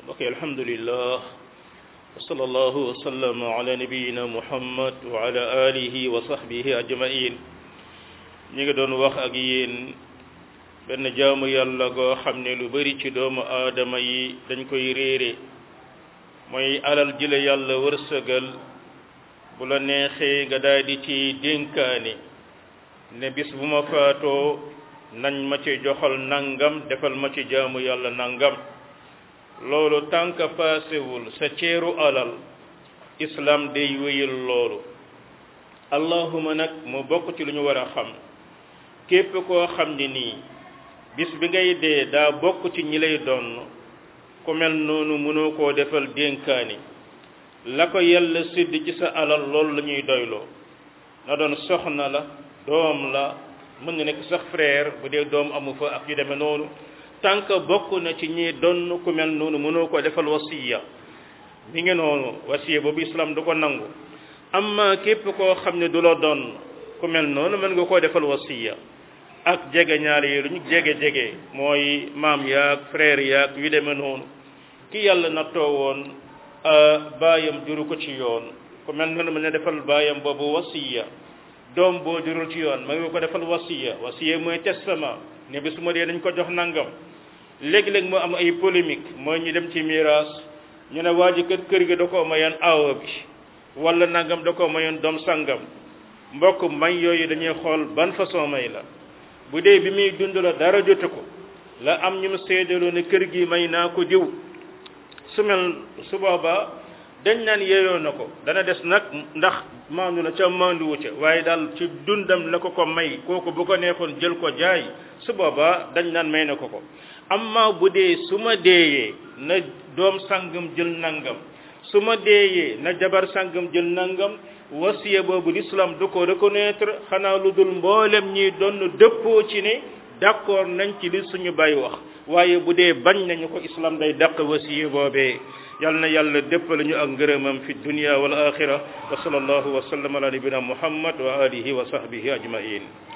ok alhamdulillah wa sallallahu wa sallam ala nabiyina muhammad wa ala alihi wa sahbihi ajmain ñi ngi doon wax ak yéen benn jaamu yàlla goo xam ne lu bari ci doomu aadama yi dañ koy réere mooy alal ji la yàlla wërsëgal bu la neexee nga daal di ci dénkaane ne bis bu ma faatoo nañ ma ci joxal nangam defal ma ci jaamu yàlla nangam loolu tànk paasewul sa ceeru alal islam day wéyal loolu allahuma nag mu bokk ci lu ñu war a xam képp koo xam ne nii bis bi ngay dee daa bokk ci ñi lay doon ku mel noonu mënoo koo defal dénkaani la ko yàlla sédd ci sa alal loolu la ñuy doyloo na doon soxna la doom la mën nga nekk sax frère bu dee doom amu fa ak yu demee noonu tànk bokk na ci ñi donn ku mel noonu mënoo ko defal wasiya mi ngi noonu wasiya boobu islam du ko nangu amma képp koo xam ne du la doon ku mel noonu mën nga koo defal wasiya ak jege ñaar yi lu ñu jege jege mooy maam yaag frère yaag yu demee noonu ki yàlla nattoo woon baayam juru ko ci yoon ku mel noonu mën na defal baayam boobu wasiya doom boo jurul ci yoon ma ngi ko defal wasiya wasiya mooy testament ne bi su ma dee dañ ko jox nangam léegi-léeg moo am ay polémique mooy ñu dem ci miraas ñu ne waa ji kër kër gi da koo mayoon aawa bi wala nangam da koo mayoon doom sangam mbokk may yooyu dañuy xool ban façon may la bu dee bi muy dund la dara jotu ko la am ñu mu seedaloo ne kër gi may naa ko diw su mel su boobaa dañ naan yeeyoo na ko dana des nag ndax maandu na ca maanduwu ca waaye daal ci dundam la ko ko may kooku bu ko neexoon jël ko jaay su boobaa dañ naan may na ko ko amma bu dee su ma deeyee na doom sangam jël nangam su ma deeyee na jabar sangam jël nangam wasiya boobu l'islam du ko reconnaître xanaa lu dul mboolem ñi doon dëppoo ci ne d'accord nañ ci li suñu bay wax waaye bu dee bañ nañu ko islam day dàq wasiya boobee yal na yàlla déppale ñu ak ngërëmam fi dunya wal axira wa sallallahu wa sallam ala nabina muhammad wa alihi wa sahbihi ajmain